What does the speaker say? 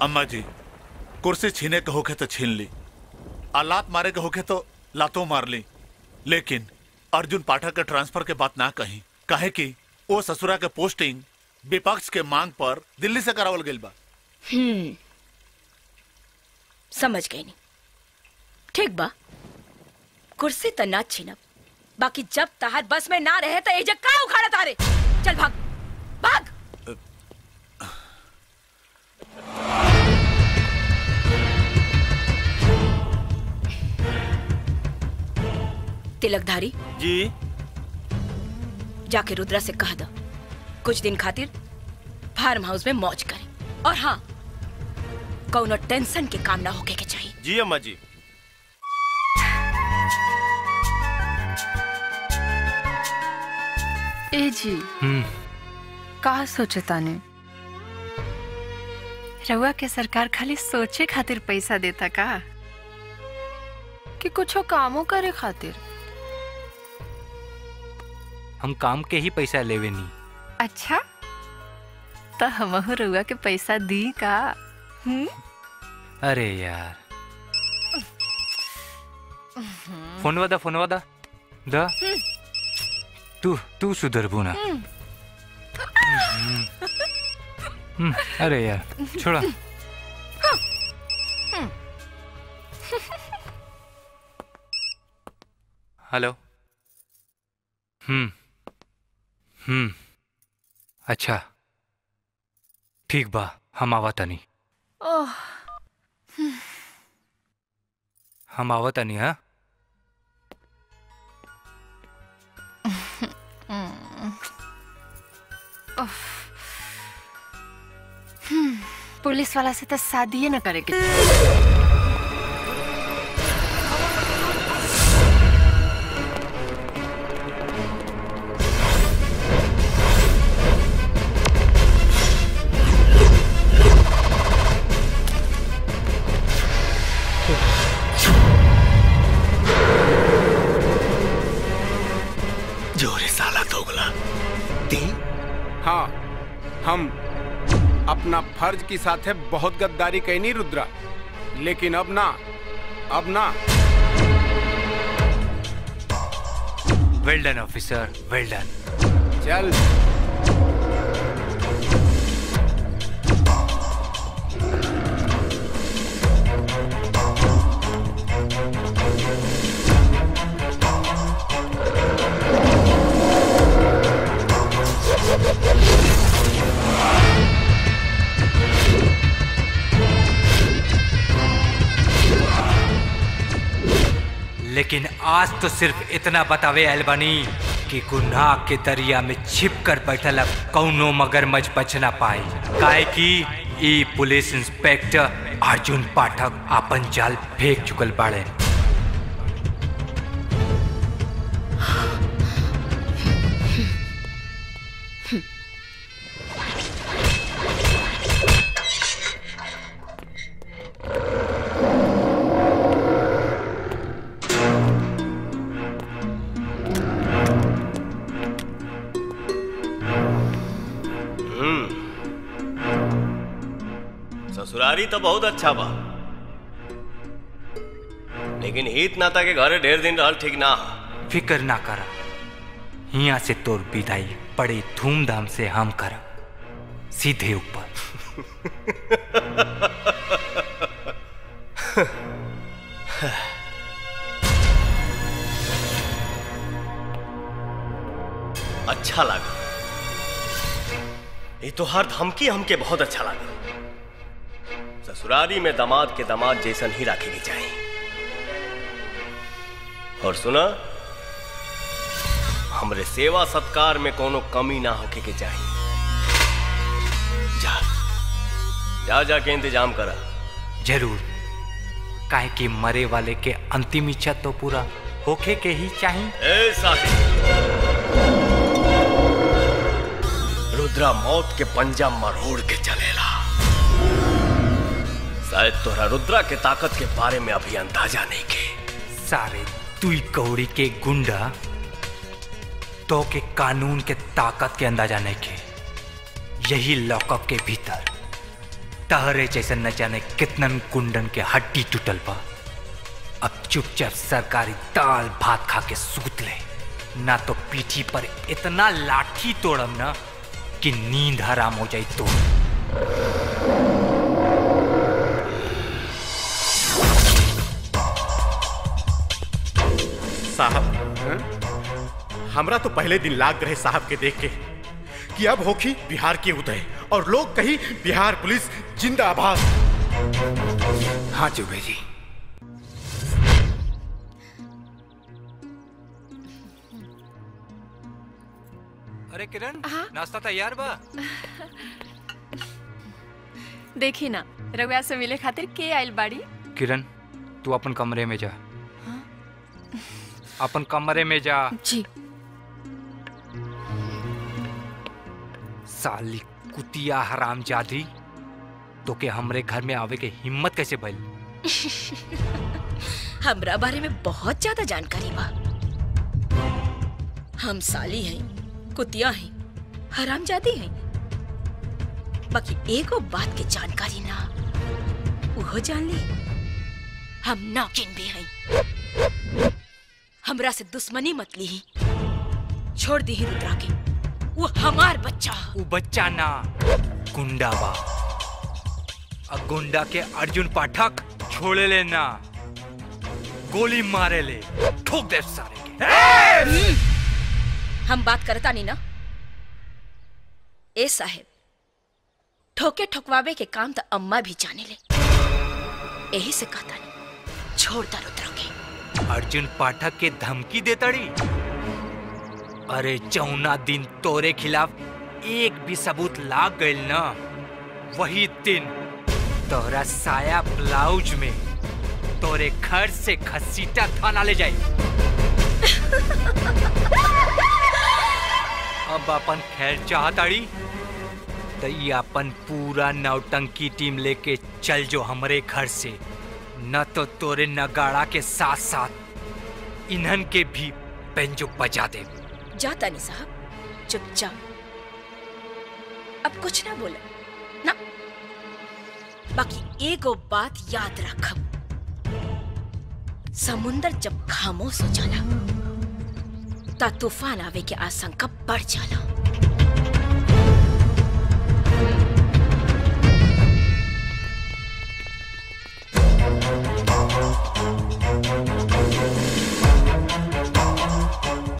अम्मा जी कुर्सी छीने के होके तो छीन ली आ लात मारे के होके तो लातों मार ली लेकिन अर्जुन पाठक के ट्रांसफर के बात ना कही काहे कि वो ससुरा के पोस्टिंग विपक्ष के मांग पर दिल्ली से करावल गइल बा हम्म समझ गई नहीं ठीक बा कुर्सी त ना छीनब बाकी जब तहार बस में ना रहे तो एजे का उखाड़ा तारे चल भाग भाग तिलकधारी जी जाके रुद्रा से कह दो कुछ दिन खातिर फार्म हाउस में मौज करे और हाँ कौनो टेंशन के काम ना होके के चाहिए जी अम्मा जी ए जी हम्म का सोचे ताने रउआ के सरकार खाली सोचे खातिर पैसा देता का कि कुछो कामो करे खातिर हम काम के ही पैसा लेवे नी अच्छा तो हमहू रउआ के पैसा दी का हम्म अरे यार फोनवा दा फोनवा दा दा तू तू सुधरबू ना हम्म, अरे यार छोड़ा हेलो हम्म हम्म अच्छा ठीक बा हम आवा तनी ओह हम आवा तनी हाँ उफ। हम्म, पुलिस वाला से तो शादी न करे के जोरे साला दोगला ती हाँ हम अपना फर्ज की साथे बहुत गद्दारी कैनी रुद्रा लेकिन अब ना अब ना well done officer well done चल लेकिन आज तो सिर्फ इतना बतावे अलबनी कि गुनाह के दरिया में छिप कर बैठल अब कौनो मगरमच्छ बच ना पाई काहे कि ई पुलिस इंस्पेक्टर अर्जुन पाठक आपन जाल फेंक चुकल बाड़े ससुरारी तो बहुत अच्छा बा लेकिन हित नाता के घरे ढेर दिन रहल ठीक ना हा। फिकर ना करा यहाँ से तोर विदाई बड़े धूमधाम से हम कर सीधे ऊपर अच्छा लगा ये तो हर धमकी हमके बहुत अच्छा लगा ससुरारी में दामाद के दामाद जैसन ही रखे के चाहिए और सुना हमरे सेवा सत्कार में कोनो कमी ना होके के चाहिए जा जा जाके इंतजाम करा जरूर काहे कि मरे वाले के अंतिम इच्छा तो पूरा होखे के ही चाहिए ए साहिब रुद्रा मौत के पंजा मरोड़ के चलेला शायद तोरा रुद्रा के ताकत के बारे में अभी अंदाजा नहीं के सारे तुई कौड़ी के गुंडा तो के कानून के ताकत के अंदाजा नहीं के यही लॉकअप के भीतर तहरे जैसे न जाने कितनन कुंडन के हड्डी टूटल बा अब चुपचाप सरकारी दाल भात खा के सूत ले ना तो पीठी पर इतना लाठी तोड़म ना कि नींद हराम हो जाई तो साहब हमरा तो पहले दिन लाग रहे साहब के देख के कि अब होखी बिहार के उदय और लोग कही बिहार पुलिस जिंदाबाद हाँ चुबे जी अरे किरण नाश्ता तैयार बा देखी ना रउआ से मिले खातिर के आइल बाड़ी किरण तू अपन कमरे में जा अपन कमरे में जा जी साली कुतिया हराम जादी तो के हमरे घर में आवे के हिम्मत कैसे भइल हमरा बारे में बहुत ज्यादा जानकारी बा हम साली हैं कुतिया हैं हरामजादी हैं बाकी एगो बात के जानकारी ना उहो जान ली हम नाकिन भी हैं हमरा से दुश्मनी मत ली छोड़ दी रुद्रा के वो हमार बच्चा ह। उ बच्चा ना गुंडा बा आ गुंडा के अर्जुन पाठक छोड़े ले ना गोली मारे ले ठोक दे सारे के हम बात करता नहीं ना ए साहेब ठोके ठोकवावे के काम तो अम्मा भी जाने ले यही से कहता नहीं छोड़ दो रुद्रा के अर्जुन पाठक के धमकी देतड़ी अरे चौना दिन तोरे खिलाफ एक भी सबूत लाग गइल ना वही दिन तोरा साया ब्लाउज में तोरे घर से घसीटा थाना ले जाई अब अपन खैर चाहताड़ी तो ये अपन पूरा नौटंकी टीम लेके चल जो हमरे घर से न तो तोरे नगाड़ा के साथ साथ इन्हन के भी पेंजो बजा दे जाता नहीं साहब चुपचाप अब कुछ ना बोला ना बाकी एगो बात याद रखब समुंदर जब खामोश हो जाला ता तूफान आवे के आशंका बढ़ जाला